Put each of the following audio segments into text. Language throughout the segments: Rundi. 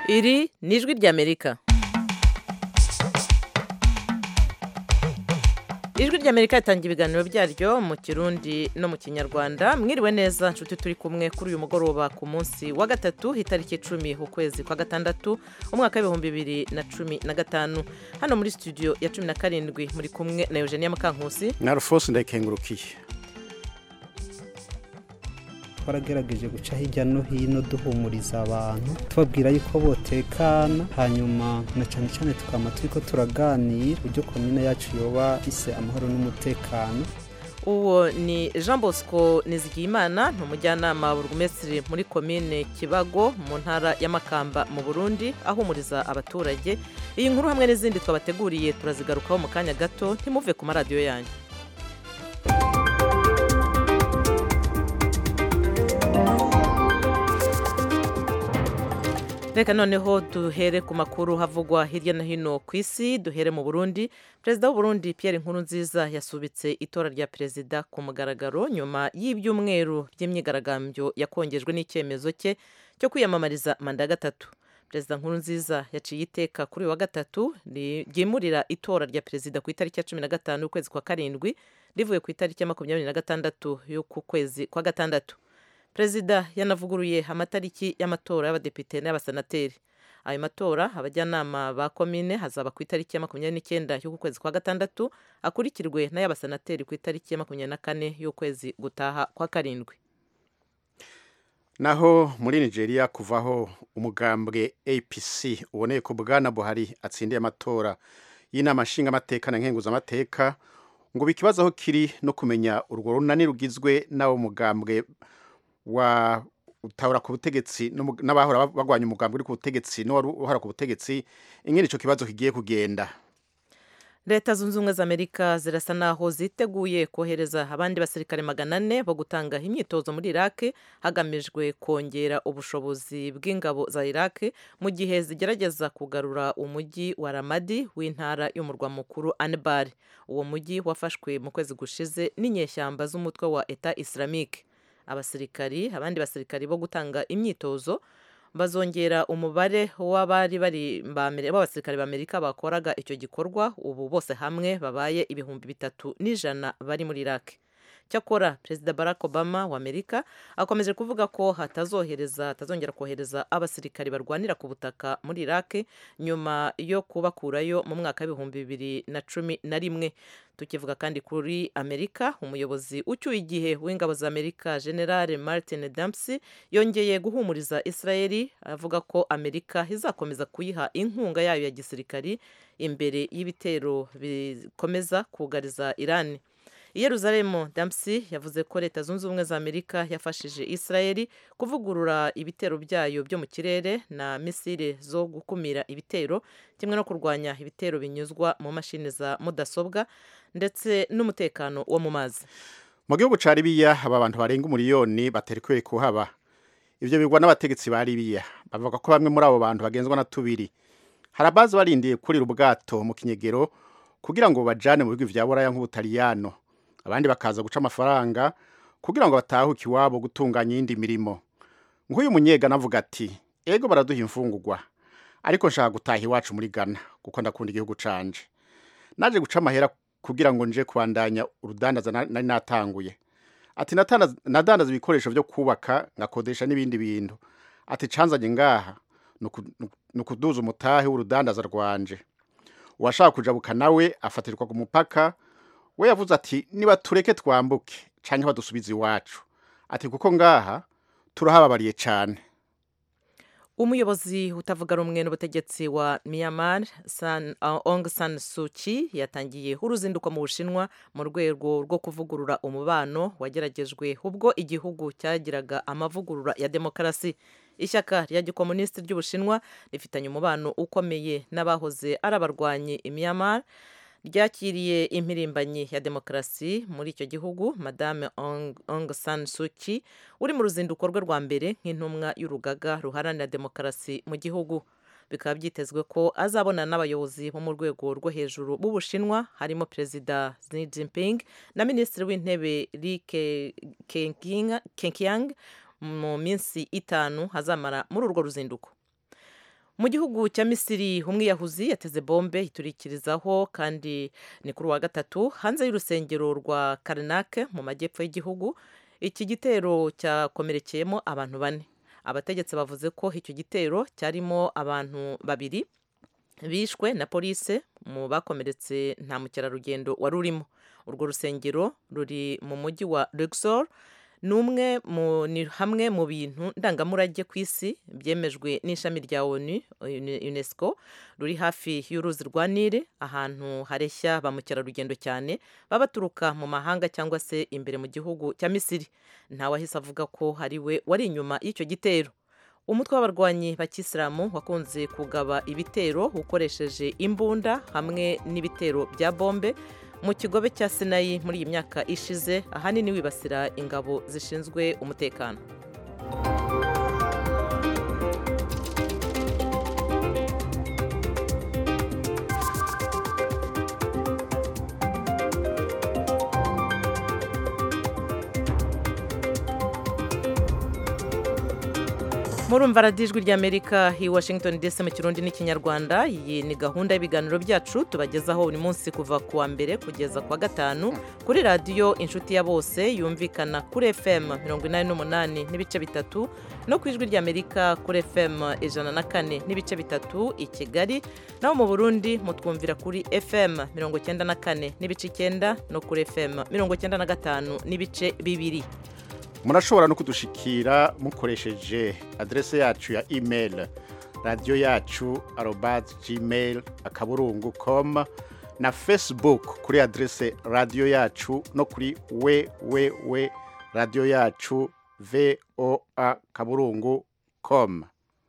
iri ni ijwi ry'amerika ijwi ry'amerika ritanga ibiganiro byaryo mu kirundi no mu kinyarwanda mwiriwe neza nshuti turi kumwe kuri uyu mugoroba ku munsi wa gatatu itariki icumi ukwezi kwa gatandatu umwaka w'ibihumbi bibiri na cumi na gatanu hano muri studio ya cumi na karindwi muri kumwe na eugenia mukankusi na rufose ndayikengurukiye twaragerageje guca hirya no hino duhumuriza abantu tubabwira yuko botekana hanyuma na cyane cyane tukaba turiko turaganira uburyo komine yacu yoba ifise amahoro n'umutekano uwo ni jean bosco nizigiyimana ni umujyanama burugumesitiri muri komine kibago mu ntara y'amakamba mu burundi ahumuriza abaturage iyi nkuru hamwe n'izindi twabateguriye turazigarukaho mu kanya gato ntimuve ku maradiyo yanyu reka noneho duhere ku makuru havugwa hirya no hino ku isi duhere mu burundi perezida w'uburundi Pierre Nkurunziza yasubitse itora rya perezida ku mugaragaro nyuma y'ibyumweru by'imyigaragambyo yakongejwe n'icyemezo cye cyo kwiyamamariza manda ya gatatu perezida Nkurunziza yaciye iteka kuri uyu wa gatatu ryimurira itora rya perezida ku itariki ya cumi na gatanu y'ukwezi kwa karindwi rivuye ku itariki ya makumyabiri na gatandatu y'uku kwezi kwa gatandatu perezida yanavuguruye amatariki y'amatora y'abadepite n'abasenateri ayo matora abajyanama ba komine hazaba ku itariki ya makumyabiri n'icyenda y'uku kwezi kwa gatandatu akurikirwe n'ay'abasenateri ku itariki ya makumyabiri na kane y'ukwezi gutaha kwa karindwi naho muri nigeria kuvaho umugambwe apc uboneye ko bwana buhari atsindiye amatora y'inama nshingamateka na nkenguzamateka ngo bikibazo aho kiri no kumenya urwo runani rugizwe n'abo mugambwe wa utahura ku butegetsi n'abahora bagwanya umugambi uri ku butegetsi n'uwari uhora ku butegetsi ingene ico kibazo kigiye kugenda leta zunze ubumwe za amerika zirasa naho ziteguye kohereza abandi basirikare magana ane bo gutanga imyitozo muri iraq hagamijwe kongera ubushobozi bw'ingabo za iraq mu gihe zigerageza kugarura umujyi wa ramadi w'intara y'umurwa mukuru anbar uwo mujyi wafashwe mu kwezi gushize n'inyeshyamba z'umutwe wa eta islamique abasirikari abandi basirikari bo gutanga imyitozo bazongera umubare w'abari bari b'abasirikare b'amerika bakoraga icyo gikorwa ubu bose hamwe babaye ibihumbi bitatu n'ijana bari muri iraq cyakora perezida barack obama wa amerika akomeje kuvuga ko hatazohereza hatazongera kohereza abasirikari barwanira ku butaka muri iraq nyuma yo kubakurayo mu mwaka w'ibihumbi bibiri na cumi na rimwe tukivuga kandi kuri amerika umuyobozi ucyuye igihe w'ingabo za amerika general martin dempsey yongeye guhumuriza israeli avuga ko amerika izakomeza kuyiha inkunga yayo ya gisirikari imbere y'ibitero bikomeza kugariza irani i Yeruzalemu Dempsey yavuze ko leta zunze ubumwe za amerika yafashije israeli kuvugurura ibitero byayo byo mu kirere na misile zo gukumira ibitero kimwe no kurwanya ibitero binyuzwa mu mashini za mudasobwa ndetse n'umutekano wo mu mazi mu gihugu ca libiya aba bantu barenga umuriyoni baterekuye kuhaba ivyo bigwa n'abategetsi ba libiya bavuga ko bamwe muri abo bantu bagenzwa na tubiri hari abazi barindiye kurira ubwato mu kinyegero kugira ngo bajane mu bihugu vya buraya nk'ubutaliyano abandi bakaza guca amafaranga kugira ngo batahuke iwabo gutunganya iyindi mirimo nk'uyu munyegana avuga ati ego baraduha imfungurwa ariko nshaka gutaha iwacu muri ghana kuko ndakunda igihugu canje naje guca amahera kugira ngo nje kubandanya urudandaza nari natanguye ati nadandaza ibikoresho byo kubaka ngakodesha n'ibindi bintu ati canzanye ngaha ni ukuduza umutahe w'urudandaza rwanje uwashaka kujabuka nawe afatirwa ku mupaka we yavuze ati niba tureke twambuke canke badusubize iwacu ati kuko ngaha turahababariye cane umuyobozi utavuga rumwe n'ubutegetsi wa myanmar san, uh, ong san suki yatangiye uruzinduko mu bushinwa mu rwego rwo kuvugurura umubano wageragejwe ubwo igihugu cyagiraga amavugurura ya demokarasi ishyaka rya gikomunisiti ry'ubushinwa rifitanye umubano ukomeye n'abahoze ari abarwanyi i myanmar ryakiriye impirimbanyi ya demokarasi muri icyo gihugu madame ong san suki uri mu ruzinduko rwe rwa mbere nk'intumwa y'urugaga ruharanira demokarasi mu gihugu bikaba byitezwe ko azabonana n'abayobozi bo mu rwego rwo hejuru b'ubushinwa harimo perezida Xi Jinping na minisitiri w'intebe Li Keqiang mu minsi itanu hazamara muri urwo ruzinduko mu gihugu cya misiri umwiyahuzi yateze bombe iturikirizaho kandi ni kuri uwa gatatu hanze y'urusengero rwa karinake mu majyepfo y'igihugu iki gitero cyakomerekeyemo abantu bane abategetsi bavuze ko icyo gitero cyarimo abantu babiri bishwe na polise mu bakomeretse nta mukerarugendo wari urimo urwo rusengero ruri mu mujyi wa Luxor ni umwe ni hamwe mu bintu ndangamurage ku isi byemejwe n'ishami rya onu unesco ruri hafi y'uruzi rwa nile ahantu hareshya ba mukerarugendo cyane baba baturuka mu mahanga cyangwa se imbere mu gihugu cya misiri ntawahise avuga ko hari we wari inyuma y'icyo gitero umutwe w'abarwanyi bakisilamu wakunze kugaba ibitero ukoresheje imbunda hamwe n'ibitero bya bombe mu kigobe cya sinayi muri iyi myaka ishize ahanini wibasira ingabo zishinzwe umutekano murumva radijwi ry'amerika i washington dc mu kirundi n'ikinyarwanda iyi ni gahunda y'ibiganiro byacu tubagezaho buri munsi kuva ku wa mbere kugeza ku wa gatanu kuri radiyo inshuti ya bose yumvikana kuri fm mirongo inani n'umunani n'ibice bitatu no ku ijwi ry'amerika kuri fm ijana na kane n'ibice bitatu i kigali naho mu burundi mutwumvira kuri fm mirongo icyenda na kane n'ibice icyenda no kuri fm mirongo icyenda na gatanu n'ibice bibiri murashobora no kudushikira mukoresheje adrese yacu ya email radiyo yacu arobati gmail akaburungu com na facebook kuri adrese radiyo yacu no kuri wewewe radiyo yacu voa kaburungu com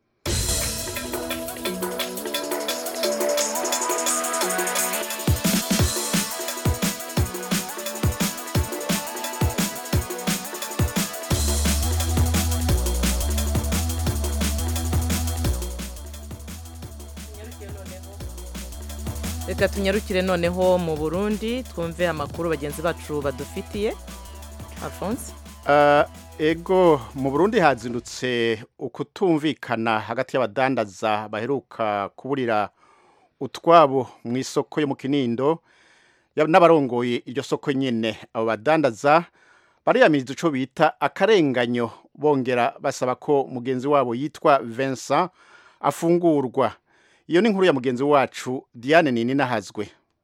reka tunyarukire noneho mu burundi twumve amakuru bagenzi bacu badufitiye alphonse ego mu burundi hazindutse ukutumvikana hagati y'abadandaza baheruka kuburira utwabo mu isoko yo mu kinindo n'abarongoye iryo soko nyine abo badandaza bariyamiriza icyo bita akarenganyo bongera basaba ko mugenzi wabo yitwa Vincent afungurwa iyo ni inkuru ya mugenzi wacu diane nini nahazwe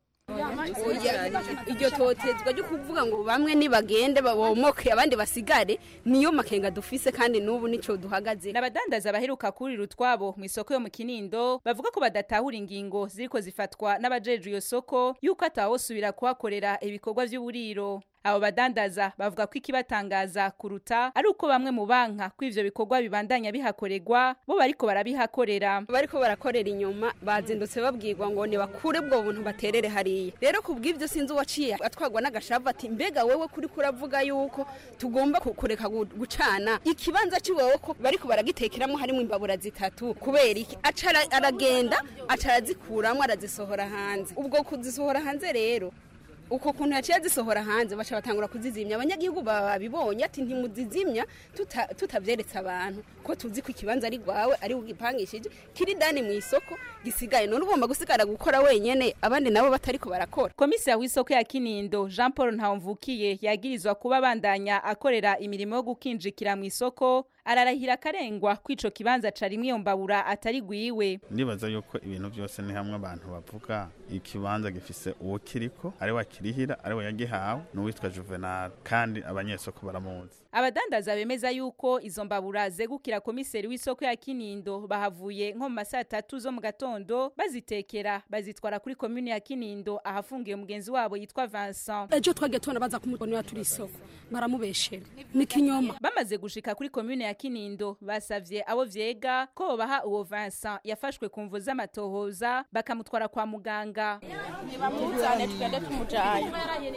iryo totezwa ryo kuvuga ngo bamwe nibagende babomoke abandi basigare niyo makenga dufise kandi n'ubu nico duhagaze n'abadandaza baheruka kurira utwabo mu isoko yo mu kinindo bavuga ko badatahura ingingo ziriko zifatwa n'abajejwe iyo soko yuko atawosubira kuhakorera ibikorwa vy'uburiro abo badandaza bavuga ko ikibatangaza kuruta ari uko bamwe mu banka ko ivyo bikorwa bibandanya bihakorerwa bo bariko barabihakorera bariko barakorera inyuma bazindutse babwirwa ngo nibakure bwo buntu baterere hariya rero kubw'ivyo sinzi uwaciye atwagwa n'agashavu ati mbega wewe kuri kuravuga yuko tugomba kureka gucana ikibanza ciwewe ko bariko baragitekeramo harimo imbabura zitatu kubera iki aca aragenda aca arazikuramwo arazisohora hanze ubwo kuzisohora hanze rero uko kuntu yaciye zisohora hanze baca batangura kuzizimya abanyagihugu babibonye ati ntimuzizimya tutabyeretse abantu ko tuzi ko ikibanza ari rwawe ari ugipangishije kiri dani mu isoko gisigaye none ugomba gusigara gukora wenyene abandi nabo batariko barakora komisiya w'isoko ya kinindo jean paul ntawumvukiye yagirizwa kuba abandanya akorera imirimo yo gukinjikira mu isoko ararahira akarengwa ko ico kibanza carimwe iyo mbabura atari gwiwe ndibaza yuko ibintu byose ni hamwe abantu bavuga ikibanza gifise uwo kiriko ari wakirihira ari we yagihawe n'uwitwa juvenal kandi abanyesoko baramuzi abadandaza bemeza yuko izo mbabura zegukira komiseri w'isoko ya kinindo bahavuye nko mu masaa tatu zo mu gatondo bazitekera bazitwara kuri komune ya kinindo ahafungiye mugenzi wabo yitwa Vincent ejo twagiye tubona baza kumubonera turi isoko baramubeshera ni kinyoma bamaze gushika kuri komune ya kinindo basavye abo vyega ko bobaha uwo Vincent yafashwe ku mvu z'amatohoza bakamutwara kwa muganga bamuzane tugende tumujanye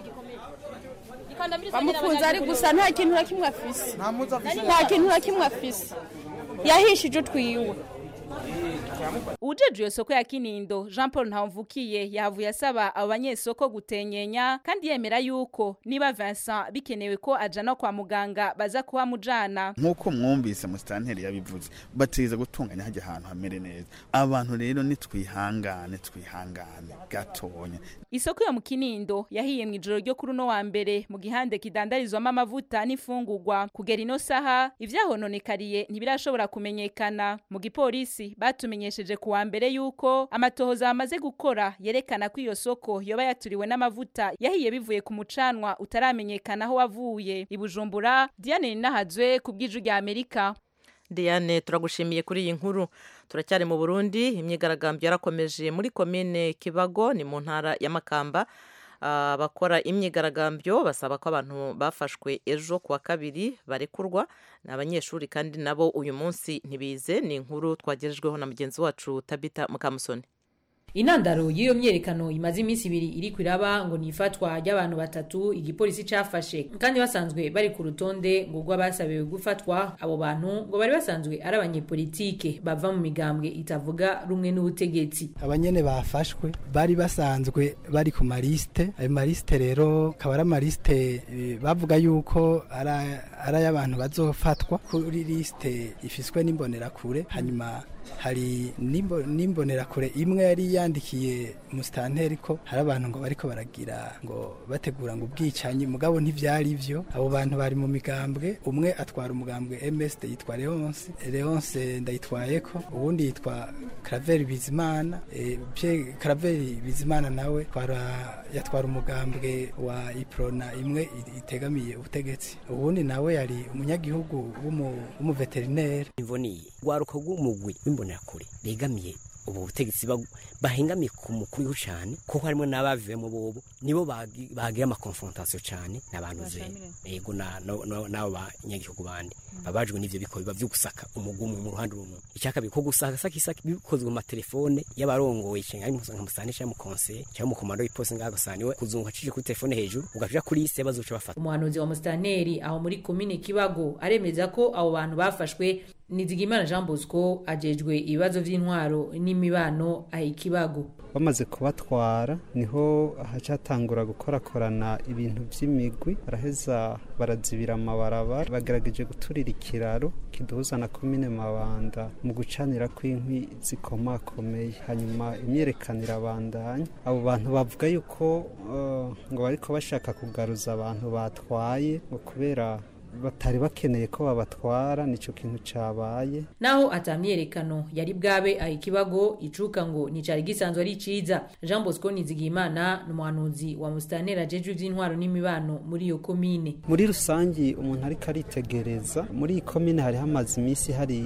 bamufunze ari gusa nta kintu na kimwe afise nta kintu na kimwe afise yahishije utwiwe uwujejwe iyo soko ya kinindo jean paul ntawumvukiye yahavuye asaba abo banyesoko gutenyenya kandi yemera yuko niba vincent bikenewe ko ajana kwa muganga baza kuhamujana nk'uko mwumvise musitanteri yabivuze bategeza gutunganya hajya ahantu hamere neza abantu rero nitwihangane twihangane gatonya isoko yo mu kinindo yahiye mu ijoro ryo kuri uno wa mbere mu gihande kidandarizwamo amavuta n'imfungurwa kugera ino saha ivyahononekariye ntibirashobora kumenyekana mu gipolisi batumenyesheje ku wa mbere yuko amatohoza bamaze gukora yerekana ko iyo soko yoba yaturiwe n'amavuta yahiye bivuye ku mucanwa utaramenyekana aho wavuye i bujumbura diane ninahazwe ku bw'iju rya amerika diane turagushimiye kuri iyi nkuru turacyari mu burundi imyigaragambyo yarakomeje muri komine kibago ni mu ntara ya makamba abakora imyigaragambyo basaba ko abantu bafashwe ejo ku wa kabiri barekurwa ni abanyeshuri kandi nabo uyu munsi ntibize ni inkuru twagejejweho na mugenzi wacu tabita mukamusoni intandaro y'iyo myerekano imaze iminsi ibiri iri kwiraba ngo ni ifatwa ry'abantu batatu igipolisi cafashe kandi basanzwe bari ku rutonde ngo rw'abasabiwe gufatwa abo bantu ngo bari basanzwe ari abanyepolitike bava mu migambwe itavuga rumwe n'ubutegetsi abanyene bafashwe bari basanzwe bari ku marisite ayo marisite rero akaba ari amarisite eh, bavuga yuko ari ay'abantu bazofatwa kuri lisite ifiswe n'imbonerakure hanyuma hari n'imbo- n'imbonerakure imwe yari yandikiye musitanteri ko hari abantu ngo bariko baragira ngo bategura ngo ubwicanyi mugabo ntivyari ivyo abo bantu bari mu migambwe umwe atwara umugambwe MSD yitwa Leonce Leonce ndayitwayeko uwundi yitwa Claver Bizimana e, Pierre Claver Bizimana nawe twara yatwara umugambwe wa Iprona imwe i- itegamiye ubutegetsi uwundi nawe yari umunyagihugu w'umu- w'umuveterineri imvoniye rwaruka rw'umugwi w'imbonerakure begamiye ubu butegetsi bag- bahengamiye ku mukuru cyane kuko harimo n'abavuyemo bobo nibo bagi- bagira amakonfrontasiyo cyane n'abantu ze yego na- na- na- n'abo banyagihugu bandi babajwe n'ivyo bikorwa vyo gusaka umugumu mu ruhande rumwe icyakabiri ko gusaka saka isaka bikozwe mu matelefone y'abarongoye cyangwa ari nka musane cyangwa mukonseye cyangwa mukomando w'iposi ngaho gasaniwe kuzunguka acije kuri telefone hejuru ugaja kuri liste bazoca bafata umuhanuzi wa musitanteri aho muri komine kibago aremeza ko abo bantu bafashwe nizigimana jean bosco ajejwe ibibazo vy'intwaro n'imibano aha ikibago bamaze kubatwara niho hacatangura gukorakorana ibintu by'imigwi baraheza barazibira amabarabara bagerageje guturira ikiraro kiduhuza na komine mabanda mu gucanira kw'inkwi zikomakomeye hanyuma imyerekano irabandanya abo bantu bavuga yuko eh, ngo bariko bashaka kugaruza abantu batwaye ngo kubera batari bakeneye ko babatwara nico kintu cabaye naho atamyerekano yari bwabe aha ikibago icuka ngo nicari gisanzwe ari ciza jean bosco nizigimana ni umuhanuzi wa musitanteri ajejwe ivy'intwaro n'imibano muri iyo komine muri rusangi umuntu ariko aritegereza muri iyi komine hari hamaze iminsi hari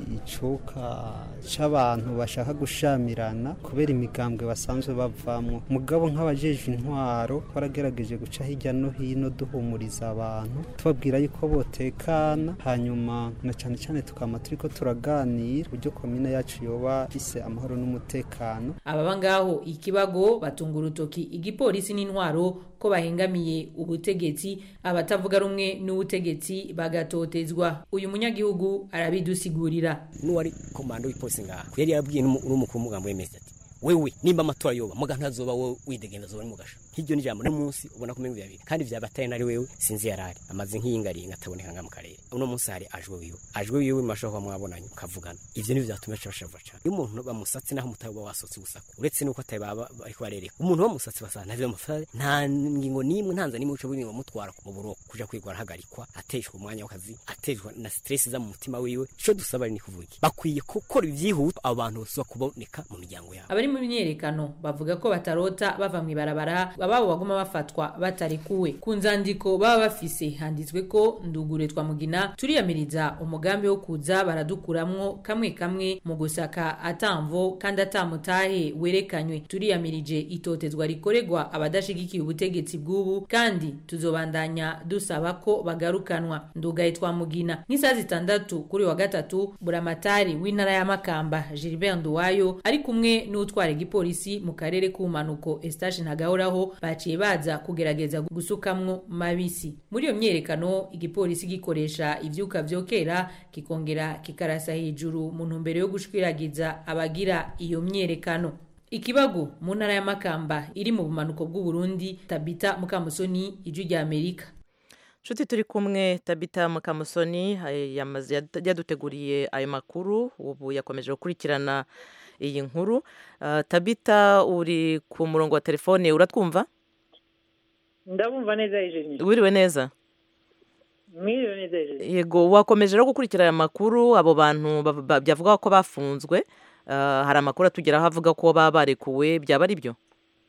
icuka c'abantu bashaka gushamirana kubera imigambwe basanzwe bavamwo mugabo nk'abajejwe intwaro baragerageje guca hirya no hino duhumuriza abantu tubabwira yuko botekana hanyuma na cane cane tukama turiko turaganira uburyo komine yacu yoba ise amahoro n'umutekano ababa ngaho ikibago batunga urutoki igipolisi n'intwaro ko bahengamiye ubutegetsi abatavuga rumwe n'ubutegetsi bagatotezwa uyu munyagihugu arabidusigurira n'uwari komando w'ipolisi ngaho yari yarabwiye n'umu- n'umukuru w'umugambi w'emezi ati wewe nimba amatora yoba muga ntazoba wowe widegenda zoba ari mugasha nk'iryo ni ijambo n'umunsi ubona ko umengo bibiri kandi vyaba atari nari wewe sinzi yarari amaze nk'iyingaringa ataboneka nga mu karere uno munsi hari ajwe wiwe ajwe wiwe mashobora kuba mwabonanye mukavugana ivyo nivyo vyatumye aca bashava cane iyo umuntu bamusatse naho mutari uba wasotse gusaka uretse nuko atari baba bariko barereka umuntu bamusatse basanga ntavyo bamufata nta ngingo n'imwe ntanza n'imwe uca buri mutwara mu buroko kuja kwiga arahagarikwa ateshwa umwanya w'akazi ateshwa na stress za mu mutima wiwe ico dusaba ni kuvuga iki? bakwiye gukora ivyihuta abo bantu bose kuboneka mu miryango yabo abari mu myerekano bavuga ko batarota bava mu ibarabara ababo baguma bafatwa batarekuwe ku nzandiko baba bafise handitswe ko ndugure twa mugina turiyamiriza umugambi wo kuza baradukuramwo kamwe kamwe mu gusaka atamvo kandi atamutahe werekanywe turiyamirije itotezwa rikorerwa abadashigikiye ubutegetsi bw'ubu kandi tuzobandanya dusaba ko bagarukanwa ndugaye twa mugina nk'isaha zitandatu kuri wa gatatu buramatari w'intara ya makamba gilbert nduwayo ari kumwe n'utwara igipolisi mu karere k'ubumanuko estache ntagahoraho ngo baciye baza kugerageza gusukamwo mabisi muri iyo myerekano igipolisi gikoresha ivyuka vyokera kikongera kikarasa hejuru mu ntumbero yo gushwiragiza abagira iyo myerekano ikibago mu ntara ya makamba iri mu bumanuko bw'uburundi tabita mukamusoni ijwi rya amerika nshuti turi kumwe tabita mukamusoni yamaze yaduteguriye ayo makuru ubu yakomeje gukurikirana iyi nkuru tabita uri ku murongo wa telefone uratwumva ndabumva neza ejeni wiriwe neza mwiriwe neza ejeni yego wakomeje no gukurikira aya makuru abo bantu byavuga ko bafunzwe hari amakuru atugeraho avuga ko baba barekuwe byaba ari byo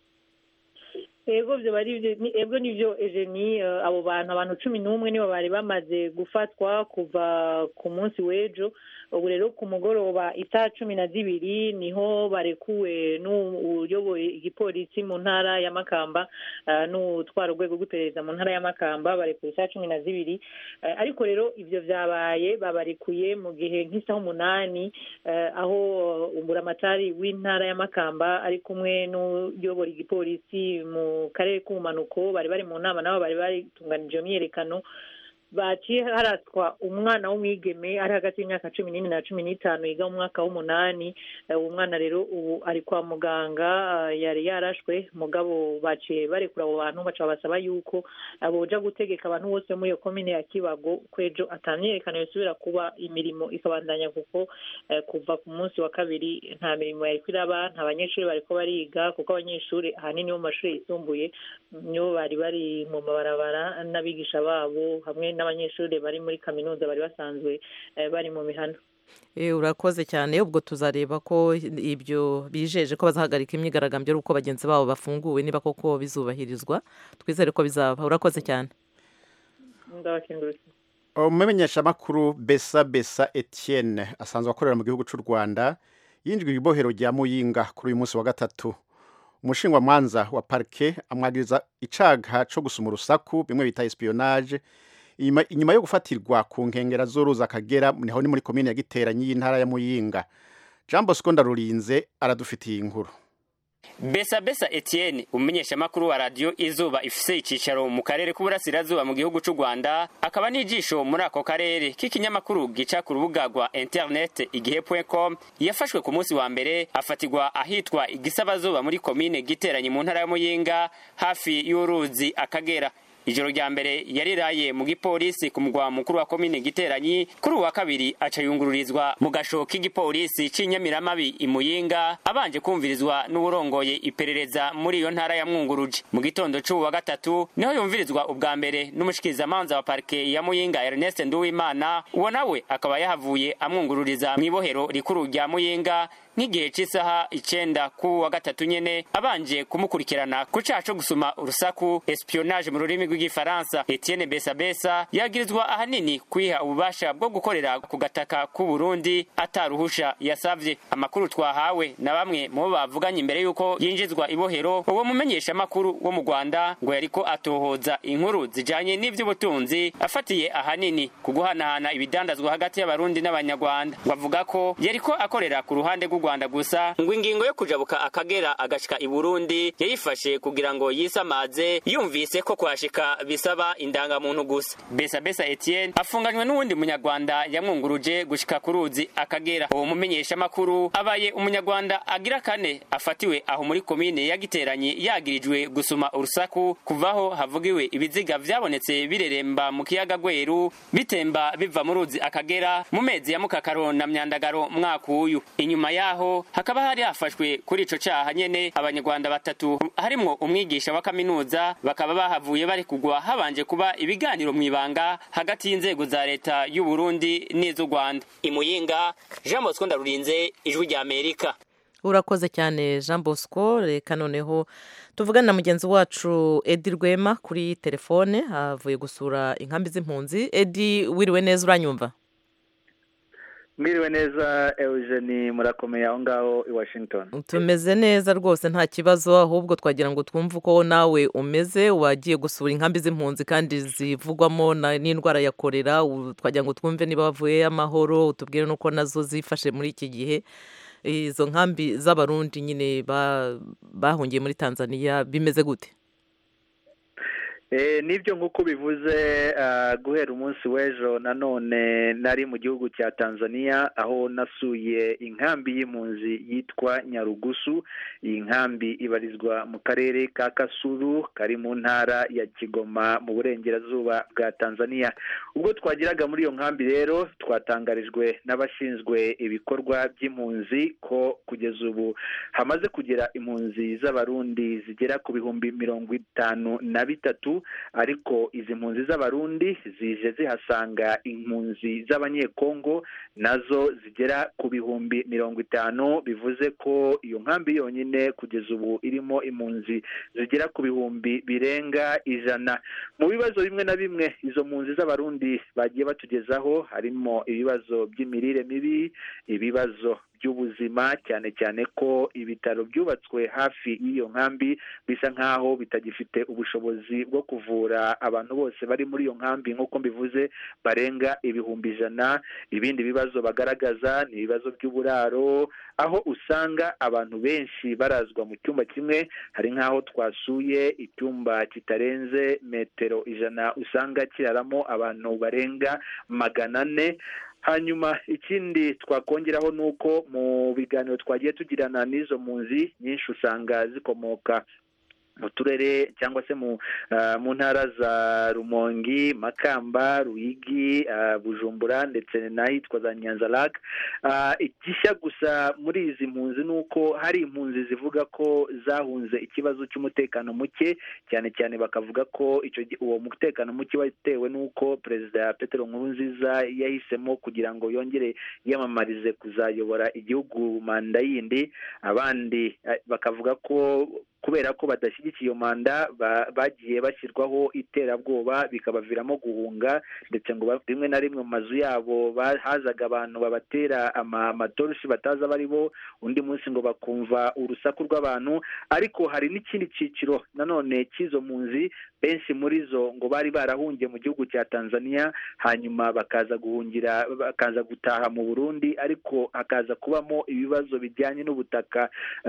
ego byo bari ego nibyo ejeni abo bantu abantu cumi n'umwe nibo bari bamaze gufatwa kuva ku munsi w'ejo ubu rero ku mugoroba isaha cumi na zibiri niho barekuwe n'uyoboye igipolisi mu ntara ya makamba n'utwara urwego rw'iperereza mu ntara ya makamba barekuwe isaha cumi na zibiri ariko rero ibyo byabaye babarekuye mu gihe nk'isaha umunani aho umuramatari w'intara ya makamba ari kumwe n'uyobora igipolisi mu karere k'ubumanuko bari bari mu nama nabo bari batunganije iyo myiyerekano baciye haraswa umwana w'umwigeme ari hagati y'imyaka cumi n'ine na cumi n'itanu yiga mu mwaka w'umunani uwo mwana rero ubu ari kwa muganga yari yarashwe mugabo baciye barekura abo bantu baca babasaba yuko boja gutegeka abantu bose muri iyo komine ya kibago kwejo atamyerekano yosubira kuba imirimo ikabandanya kuko kuva ku munsi wa kabiri nta mirimo yari iraba nta banyeshuri bariko bariga kuko abanyeshuri ahanini bo mu mashuri yisumbuye nibo bari bari mu mabarabara n'abigisha babo hamwe n'abanyeshuri bari muri kaminuza bari basanzwe bari mu mihano urakoze cyane ubwo tuzareba ko ibyo bijeje ko bazahagarika imyigaragambyo ari uko bagenzi babo bafunguwe niba koko bizubahirizwa twizere ko bizaba urakoze cyane umumenyeshamakuru besa besa etienne asanzwe akorera mu gihugu cy'u rwanda yinjijwe ibohero rya muyinga kuri uyu munsi wa gatatu umushingwamanza wa parike amwagiriza icaga cyo gusuma urusaku bimwe bita espionage inyuma yo gufatirwa ku nkengera z'uruzi akagera niho ni muri komine ya giteranyi y'intara ya muyinga jean bosco ndarurinze aradufitiye inkuru besa besa etienne umumenyeshamakuru wa radiyo izuba ifise icicaro mu karere k'uburasirazuba mu gihugu cy'u rwanda akaba n'ijisho muri ako karere k'ikinyamakuru gica ku rubuga rwa interineti igihe com yafashwe ku munsi wa mbere afatirwa ahitwa igisabazuba muri komine giteranye mu ntara ya muyinga hafi y'uruzi akagera ijoro rya mbere yariraye mu gipolisi ku mugwa mukuru wa komine giteranyi kuri uwa kabiri aca yungururizwa mu gasho k'igipolisi c'inyamiramabi imuyinga abanje kumvirizwa n'uwurongoye iperereza muri iyo ntara ya mwunguruje mu gitondo c'uwu wa gatatu niho yumvirizwa ubwa mbere n'umushikirizamanza wa parike ya muyinga ernest nduwimana uwo nawe akaba yahavuye amwungururiza mw'ibohero rikuru rya muyinga nk'igihe cy'isaha icenda ku wa gatatu nyene abanje kumukurikirana ku caha co gusuma urusaku espionage mu rurimi rw'igifaransa etienne besabesa yagirizwa ahanini kwiha ububasha bwo gukorera ku gataka k'u burundi ataruhusha yasavye amakuru twahawe na bamwe mu bo bavuganye imbere y'uko yinjizwa ibohero uwo mumenyeshamakuru wo mu rwanda ngo yariko atohoza inkuru zijanye n'ivy'ubutunzi afatiye ahanini ku guhanahana ibidandazwa hagati y'abarundi n'abanyarwanda ngo avuga ko yariko akorera ku ruhande rw'u rwanda gusa ngo ingingo yo kujabuka akagera agashika i burundi yayifashe kugira ngo yisamaze yumvise ko kuhashika bisaba indangamuntu gusa besa besa etienne afunganywe n'uwundi munyarwanda yamwunguruje gushika ku ruzi akagera uwo mumenyeshamakuru abaye umunyarwanda agira kane afatiwe aho muri komine yagiteranye yagirijwe gusuma urusaku kuvaho havugiwe ibiziga vyabonetse bireremba mu kiyaga gweru bitemba biva mu ruzi akagera mu mezi ya mukakaro na myandagaro mwaka uyu inyuma yaho hakaba hari hafashwe kuri ico caha nyene abanyarwanda batatu harimwo umwigisha wa kaminuza bakaba bahavuye bari kugwa habanje kuba ibiganiro mw'ibanga hagati y'inzego za leta y'u Burundi n'iz'u Rwanda imuyinga Jean Bosco ndarurinze ijwi rya Amerika urakoze cyane jean bosco reka noneho tuvugane na mugenzi wacu edi rwema kuri telefone avuye gusura inkambi z'impunzi edi wiriwe neza uranyumva mwiriwe neza eugenie murakomeye aho ngaho i washington tumeze neza rwose nta kibazo ahubwo twagira ngo twumve uko nawe umeze wagiye gusura inkambi z'impunzi kandi zivugwamo n'indwara ya korera twagira ngo twumve niba bavuye amahoro utubwire n'uko nazo zifashe muri iki gihe izo nkambi z'abarundi nyine bahungiye muri tanzania bimeze gute nibyo nk'uko bivuze guhera umunsi w'ejo nanone nari mu gihugu cya tanzania aho nasuye inkambi y'impunzi yitwa nyarugusu iyi nkambi ibarizwa mu karere ka kasuru kari mu ntara ya kigoma mu burengerazuba bwa tanzania ubwo twageraga muri iyo nkambi rero twatangarijwe n'abashinzwe ibikorwa by'impunzi ko kugeza ubu hamaze kugera impunzi z'abarundi zigera ku bihumbi mirongo itanu na bitatu ariko izi mpunzi z'abarundi zije zihasanga impunzi z'abanyekongo nazo zigera ku bihumbi mirongo itanu bivuze ko iyo nkambi yonyine kugeza ubu irimo impunzi zigera ku bihumbi birenga ijana mu bibazo bimwe na bimwe izo mpunzi z'abarundi bagiye batugezaho harimo ibibazo by'imirire mibi ibibazo by'ubuzima cyane cyane ko ibitaro byubatswe hafi y'iyo nkambi bisa nk'aho bitagifite ubushobozi bwo kuvura abantu bose bari muri iyo nkambi nk'uko mbivuze barenga ibihumbi ijana ibindi bibazo bagaragaza ni ibibazo by'uburaro aho usanga abantu benshi barazwa mu cyumba kimwe hari nk'aho twasuye icyumba kitarenze metero ijana usanga kiraramo abantu barenga magana ane hanyuma ikindi twakongeraho ni uko mu biganiro twagiye tugirana n'izo mpunzi nyinshi usanga zikomoka mu turere cyangwa se mu mu ntara za rumongi makamba ruyigi bujumbura ndetse n'ahitwa za nyanzarake igishya gusa muri izi mpunzi ni uko hari impunzi zivuga ko zahunze ikibazo cy'umutekano muke cyane cyane bakavuga ko uwo mutekano muke watewe n'uko perezida Petero Nkurunziza yahisemo kugira ngo yongere yiyamamarize kuzayobora igihugu manda yindi abandi bakavuga ko kubera ko badashyigikiye iyo manda bagiye bashyirwaho iterabwoba bikabaviramo guhunga ndetse ngo rimwe na rimwe mu mazu yabo hazaga abantu babatera amatoroshi batazi abo ari bo undi munsi ngo bakumva urusaku rw'abantu ariko hari n'ikindi cyiciro nanone cy'izo mpunzi benshi muri zo ngo bari barahungiye mu gihugu cya tanzania hanyuma bakaza guhungira bakaza gutaha mu burundi ariko hakaza kubamo ibibazo bijyanye n'ubutaka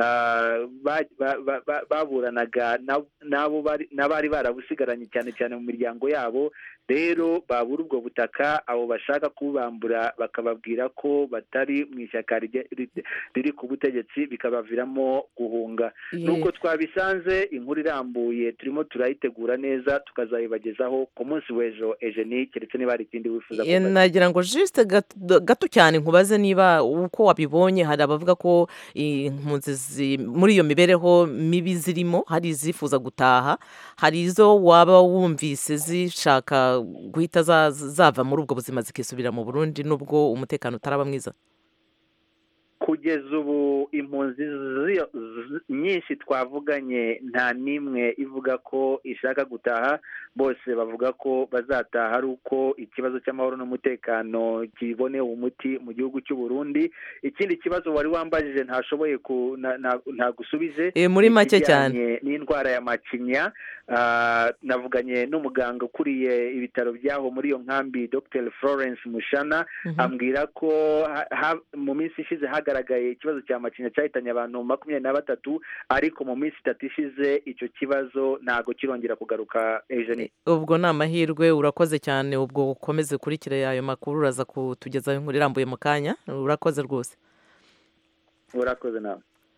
baburanaga n'abari barabusigaranye cyane cyane mu miryango yabo rero babura ubwo butaka abo bashaka kubambura bakababwira ko batari mu ishyaka riri ku butegetsi bikabaviramo guhunga nuko twabisanze inkuru irambuye turimo turayitegura neza tukazayibagezaho ku munsi w'ejo ejeni keretse niba hari ikindi wifuza nagira ngo jisite gato cyane nkubaze niba uko wabibonye hari abavuga ko impunzi muri iyo mibereho mibi zirimo hari izifuza gutaha hari izo waba wumvise zishaka guhita zava muri ubwo buzima zikisubira mu burundi nubwo umutekano utaraba mwiza kugeza ubu impunzi nyinshi twavuganye nta n'imwe ivuga ko ishaka gutaha bose bavuga ko bazataha ari uko ikibazo cy'amahoro n'umutekano kibonewe umuti mu gihugu cy'u Burundi ikindi kibazo wari wambajije ntashoboye ntagusubije muri make cyane n'indwara ya macinya navuganye n'umuganga ukuriye ibitaro byaho muri iyo nkambi dr florence mushana ambwira ko mu minsi ishize hagaragaye ikibazo cya macinya cyahitanye abantu makumyabiri na batatu ariko mu minsi itatu ishize icyo kibazo ntabwo kirongera kugaruka ejeni ubwo ni amahirwe urakoze cyane ubwo ukomeze ukurikire ayo makuru uraza kutugezaho inkuru irambuye mu kanya urakoze rwose urakoze nawe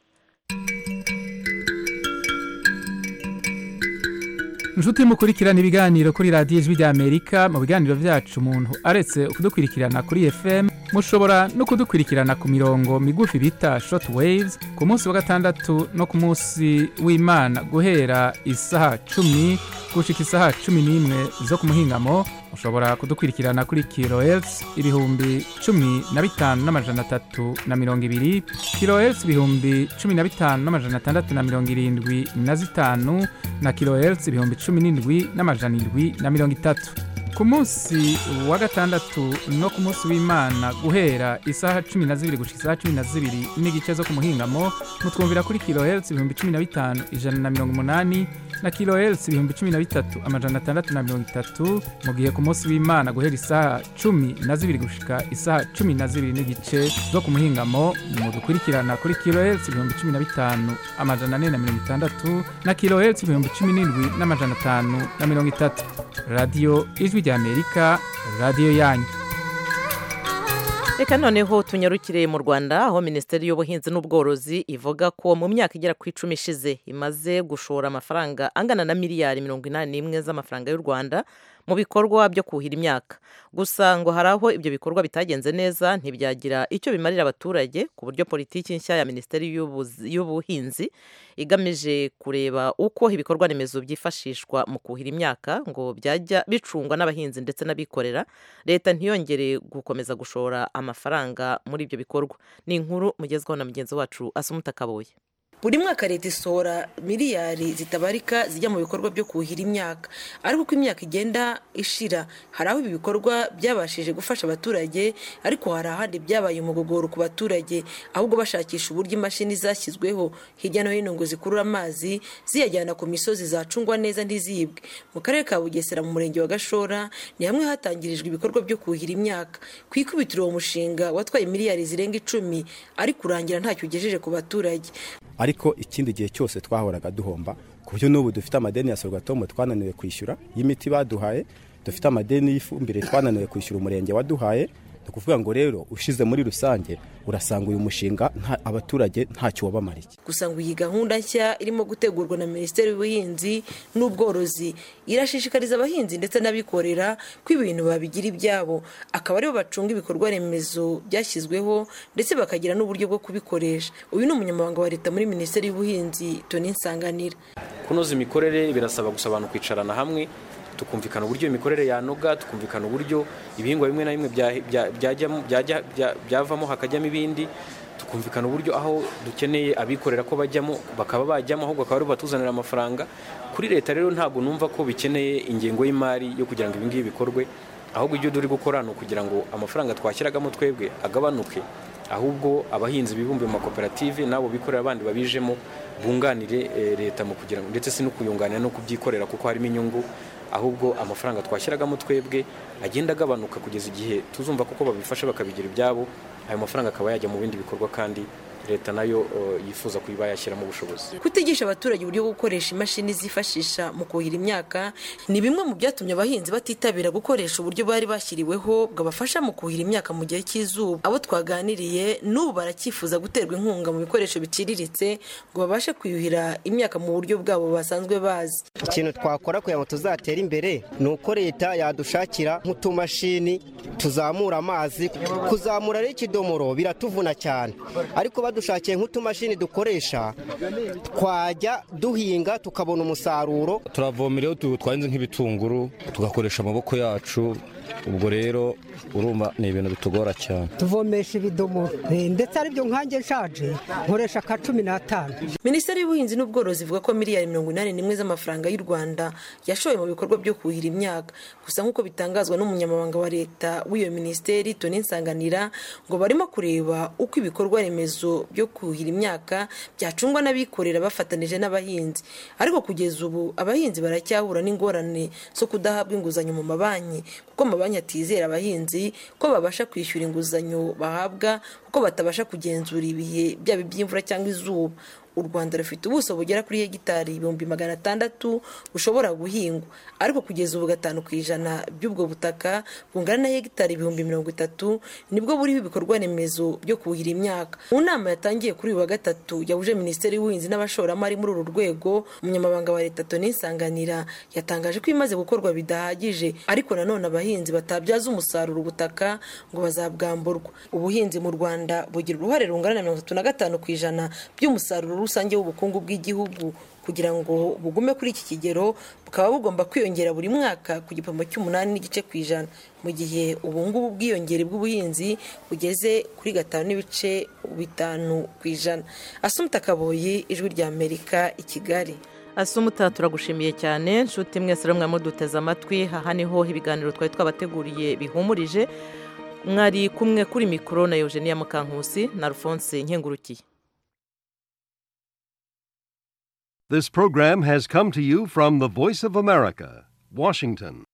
inshuti mukurikirana ibiganiro kuri radiyo ijwi ry'amerika mu biganiro byacu umuntu aretse kudukurikirana kuri fm mushobora no kudukurikirana ku mirongo migufi bita shoti wayizi ku munsi wa gatandatu no ku munsi w'imana guhera isaha cumi gushika isaha cumi n'imwe zo ku muhingamo mushobora kudukurikirana kuri kilohertz ibihumbi cumi na bitanu n'amajana atatu na mirongo ibiri kilohertz ibihumbi cumi na bitanu n'amajana atandatu na mirongo irindwi na zitanu na kilohertz ibihumbi cumi n'indwi n'amajana indwi na mirongo itatu ku munsi wa gatandatu no ku munsi w'imana guhera isaha cumi na zibiri gushika isaha cumi na zibiri n'igice zo ku muhingamo mutwumvira kuri kilohertz ibihumbi cumi na bitanu ijana na mirongo umunani na kilohertz ibihumbi cumi na bitatu amajana atandatu na mirongo itatu mu gihe ku munsi w'imana guhera isaha cumi na zibiri gushika isaha cumi na zibiri n'igice zo ku muhingamo mu dukurikirana kuri kilohertz ibihumbi cumi na bitanu amajana ane na mirongo itandatu na kilohertz ibihumbi cumi n'indwi n'amajana atanu na mirongo itatu radiyo ijwi ry'amerika radiyo yanyu reka noneho tunyarukire mu rwanda aho minisiteri y'ubuhinzi n'ubworozi ivuga ko mu myaka igera ku icumi ishize imaze gushora amafaranga angana na miliyari mirongo inani n'imwe z'amafaranga y'u rwanda mu bikorwa byo kuhira imyaka gusa ngo hari aho ibyo bikorwa bitagenze neza ntibyagira icyo bimarira abaturage ku buryo politiki nshya ya minisiteri y'ubuhinzi igamije kureba uko ibikorwa remezo byifashishwa mu kuhira imyaka ngo byajya bicungwa n'abahinzi ndetse n'abikorera leta ntiyongere gukomeza gushora amafaranga muri ibyo bikorwa ni inkuru mugezweho na mugenzi wacu asumuta kabuye buri mwaka leta isohora miliyari zitabarika zijya mu bikorwa byo kuhira imyaka ariko uko imyaka igenda ishira hari aho ibi bikorwa byabashije gufasha abaturage ariko hari ahandi byabaye umugogoro ku baturage ahubwo bashakisha uburyo imashini zashyizweho hirya no hino ngo zikurure amazi ziyajyana ku misozi zacungwa neza ntizibwe mu karere ka bugesera mu murenge wa gashora ni hamwe hatangirijwe ibikorwa byo kuhira imyaka ku ikubitiro uwo mushinga watwaye miliyari zirenga icumi ariko urangira ntacyo ugejeje ku baturage ariko ikindi gihe cyose twahoraga duhomba ku buryo n'ubu dufite amadeni ya sorwatomo twananiwe kwishyura y'imiti baduhaye dufite amadeni y'ifumbire twananiwe kwishyura umurenge waduhaye ni ukuvuga ngo rero ushize muri rusange urasanga uyu mushinga abaturage ntacyo wabamariye gusa ngo iyi gahunda nshya irimo gutegurwa na minisiteri y'ubuhinzi n'ubworozi irashishikariza abahinzi ndetse n'abikorera ko ibintu babigira ibyabo akaba aribo bacunga ibikorwa remezo byashyizweho ndetse bakagira n'uburyo bwo kubikoresha uyu ni umunyamabanga wa leta muri minisiteri y'ubuhinzi toni nsanganira kunoza imikorere birasaba gusa abantu kwicarana hamwe tukumvikana uburyo imikorere yanoga tukumvikana uburyo ibihingwa bimwe na bimwe byavamo hakajyamo ibindi tukumvikana uburyo aho dukeneye abikorera ko bajyamo bakaba bajyamo ahubwo bakaba aribo batuzanira amafaranga kuri leta rero ntabwo numva ko bikeneye ingengo y'imari yo kugira ngo ibingibi bikorwe ahubwo ibyo turi gukora ni ukugira ngo amafaranga twashyiragamo twebwe agabanuke ahubwo abahinzi bibumbiye mu makoperative n'abo bikorera abandi babijemo bunganire leta mu kugira ngo ndetse si no kuyunganira no kubyikorera kuko harimo inyungu ahubwo amafaranga twashyiragamo twebwe agenda agabanuka kugeza igihe tuzumva kuko babifasha bakabigira ibyabo ayo mafaranga akaba yajya mu bindi bikorwa kandi leta nayo yifuza kuba yashyiramo ubushobozi kutigisha abaturage uburyo bwo gukoresha imashini zifashisha mu kuhira imyaka ni bimwe mu byatumye abahinzi batitabira gukoresha uburyo bari bashyiriweho bwabafasha mu kuhira imyaka mu gihe cy'izuba abo twaganiriye n'ubu baracyifuza guterwa inkunga mu bikoresho biciriritse ngo babashe kuyuhira imyaka mu buryo bwabo basanzwe bazi ikintu twakora kugira ngo tuzatere imbere ni uko leta yadushakira nk'utumashini tuzamura amazi kuzamura rero ikidomoro biratuvuna cyane ariko badushakiye nk'utumashini dukoresha twajya duhinga tukabona umusaruro turavomera iyo twahinze nk'ibitunguru tugakoresha amaboko yacu ubwo rero urumva ni ibintu bitugora cyane tuvomesha ibidomoro ndetse aribyo nkange nshaje nkoresha ka cumi n'atanu minisiteri y'ubuhinzi n'ubworozi ivuga ko miliyari mirongo inani n'imwe z'amafaranga y'u rwanda yashoye mu bikorwa byo kuhira imyaka gusa nk'uko bitangazwa n'umunyamabanga wa leta w'iyo minisiteri toni nsanganira ngo barimo kureba uko ibikorwa remezo byo kuhira imyaka byacungwa n'abikorera bafatanije n'abahinzi ariko kugeza ubu abahinzi baracyahura n'ingorane zo kudahabwa inguzanyo mu mabanki kuko amabanki atizera abahinzi ko babasha kwishyura inguzanyo bahabwa kuko batabasha kugenzura ibihe byaba iby'imvura cyangwa izuba u rwanda rufite ubuso bugera kuri hegitari ibihumbi magana atandatu bushobora guhingwa ariko kugeza ubu gatanu ku ijana by'ubwo butaka bungana na hegitari ibihumbi mirongo itatu nibwo buriho ibikorwa remezo byo kuhira imyaka mu nama yatangiye kuri uyu wa gatatu yahuje minisiteri y'ubuhinzi n'abashoramari muri uru rwego umunyamabanga wa leta toni nsanganira yatangaje ko ibimaze gukorwa bidahagije ariko nanone abahinzi batabyaza umusaruro ubutaka ngo bazabwamburwa ubuhinzi mu rwanda bugira uruhare rungana na mirongo itatu na gatanu ku ijana by'umusaruro rusange w'ubukungu bw'igihugu kugira ngo bugume kuri iki kigero bukaba bugomba kwiyongera buri mwaka ku gipimo cy'umunani n'igice ku ijana mu gihe ubu ngubu ubwiyongere bw'ubuhinzi bugeze kuri gatanu n'ibice bitanu ku ijana asumta kaboyi ijwi ry'amerika i kigali asumuta turagushimiye cyane nshuti mwese rumwe muduteze amatwi aha niho ibiganiro twari twabateguriye bihumurije mwari kumwe kuri mikoro na eugenia mukankusi na alphonse nkengurukiye This program has come to you from the Voice of America, Washington.